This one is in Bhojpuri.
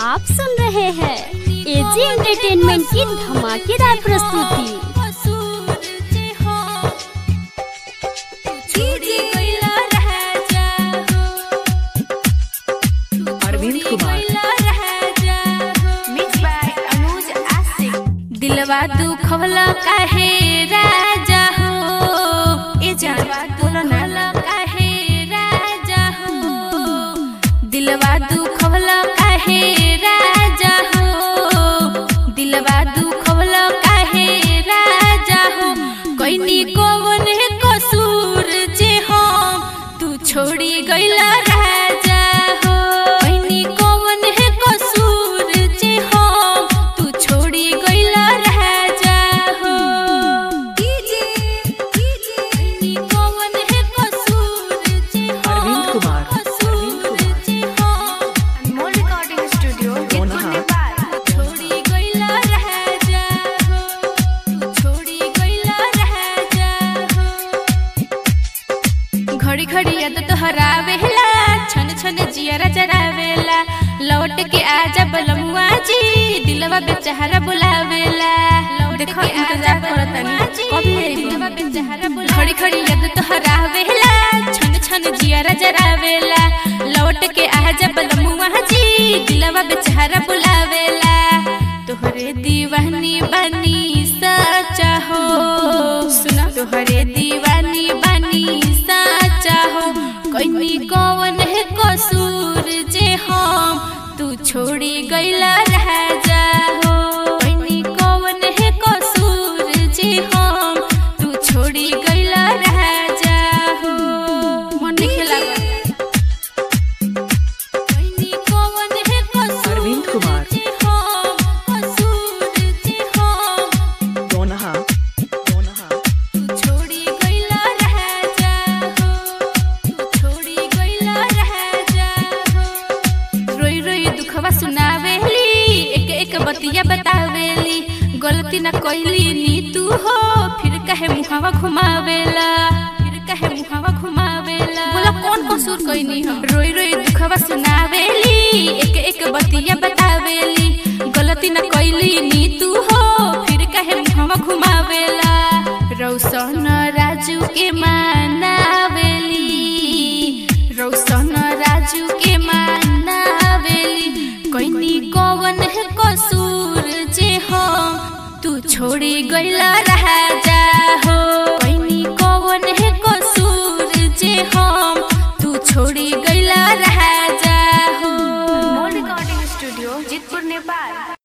आप सुन रहे हैं एजी एंटरटेनमेंट की धमाकेदार प्रस्तुति अरविंद कुमार दिलवा दुखवला काहे राजा हो ए जानवा दुखवला काहे राजा हो दिलवा दुखवला काहे राजा हो दिलवा दुखवला काहे राजा हो कोइनी कोवन कसूर जे हम तू छोड़ी गइला राजा हो कोइनी कोवन कसूर जे हम तू छोड़ी गइला राजा हो कोइनी कोवन कसूर जे हम अरविंद कुमार, कसूर जे हम दोनहा छोड़ी गइला राजा हो तू छोड़ी गइला राजा हो घड़ी घड़ी याद तोहरावेला छन छन जियरा जरावेला लौट के आजा बलमुआ जी दिलवा बेचारा बुलावेला देखो इंतजार करतनी कब दिलवा बेचारा बुला घड़ी घड़ी याद तोहरावेला छन छन जियरा जरावेला लौट के आजा बलमुआ जी दिलवा बेचारा बुलावेला तोहरे दीवानी बनी सचा हो सुना तोहरे दीवानी बनी सचा हो कोई कौन है कसूर जे हम तू छोड़ी गइला राजा हो कोई कौन है कसूर जे हम तू छोड़ी गइला राजा हो मन खेला कोई कौन है कसूर अरविंद कुमार। जे हम कसूर जे हम दोनहा दोनहा तू छोड़ी गइला राजा हो तू छोड़ी गइला राजा हो रोई रोई दुखवा सुनावेली एक एक बतिया बतावेली गलती ना कइली नी तू हो फिर कहे मुहावा घुमावेला फिर कहे मुहावा घुमावेला बोला कौन कसूर कइनी हम रोई रोई दुखवा सुनावेली एक एक बतिया बतावेली गलती ना कइली नी तू हो फिर कहे मुहावा घुमावेला रौशन राजू के मानावेली रौशन राजू के मानावेली कोइनी कौन है कसूर जे हम तू छोड़ी गइला राजा हो कोइनी कौन है कसूर जे हम तू छोड़ी गइला राजा हो रिकॉर्डिंग स्टूडियो जितपुर नेपाल